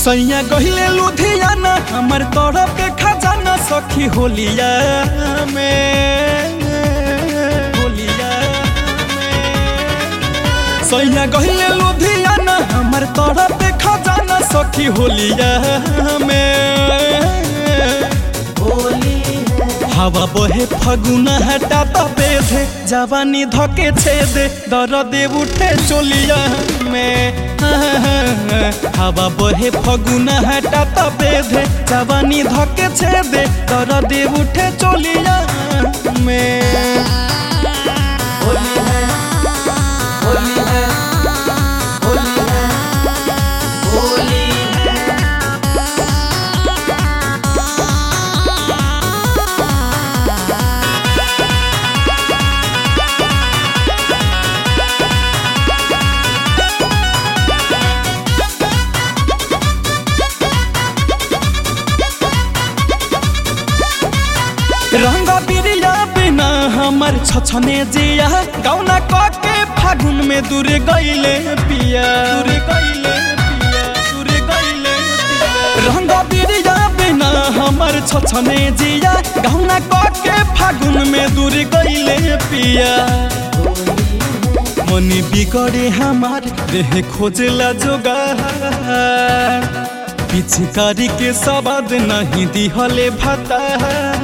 सैया गहिले लुधियाना हमर तोरा पे खजाना सखी होलिया में होलिया में सैया गहिले लुधियाना हमर तोरा पे खजाना सखी होलिया में हवा बहे फगुना हटा बेधे जवानी धके छेदे दरदे उठे चोलिया में हवा बहे फगुना हटा बेधे जवानी धके छेदे दरदे उठे चोलिया में होली है होली है होली है होली है रंग बिरिया बिना हमर छछने जिया गौना कके फागुन में दूर गईले पिया दूर गईले पिया दूर गईले पिया रंग बिरिया बिना हमर छछने जिया गौना कके फागुन में दूर गईले पिया मनी बिगड़े हमार देह खोजला जोगार पिचकारी के सवाद नहीं दिहले भतार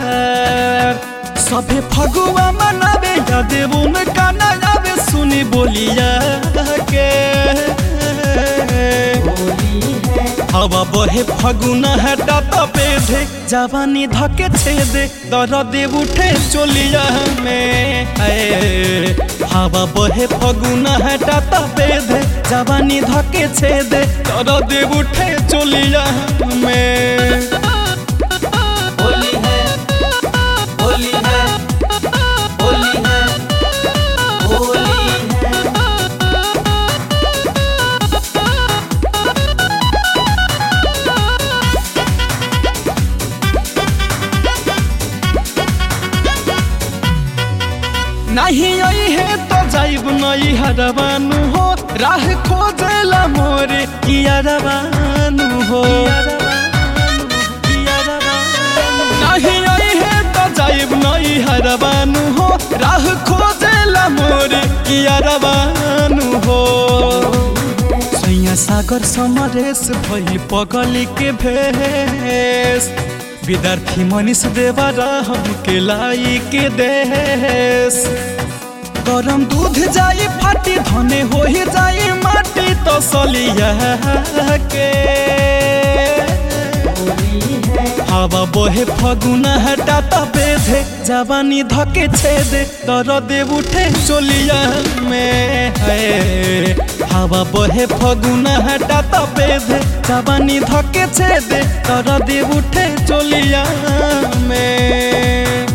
सभे फगुआ मनावे याद उनका न आवे सुनी बोलिया के हवा बहे फगुना हटा बेधे जवानी धके छेदे दर्द उठे चोलिया में आए हवा बहे फगुना हटा बेधे जवानी धके छेदे दर्द उठे चोलिया में होली है होली है होली है होली है नहीं आई है तो जाइब नहीं हरवानु हो राह खोजला मोरे किया रवानु हो नहीं आई है तो जाइब नहीं हरवानु हो राह खोजला मोरे किया रवानु हो सैया सागर समरेश भई पगली के भेष विद्यार्थी मनीष देवरा हमके लाई के देश गरम दूध जाई फाटी धने हो ही जाई माटी तो सलिया के हवा बोहे फगुना हटा बेधे जवानी धके छेदे दर्द उठे चोलिया में है हवा बोहे फगुना हटा बेधे जवानी धके छेदे दर्द उठे चोलिया में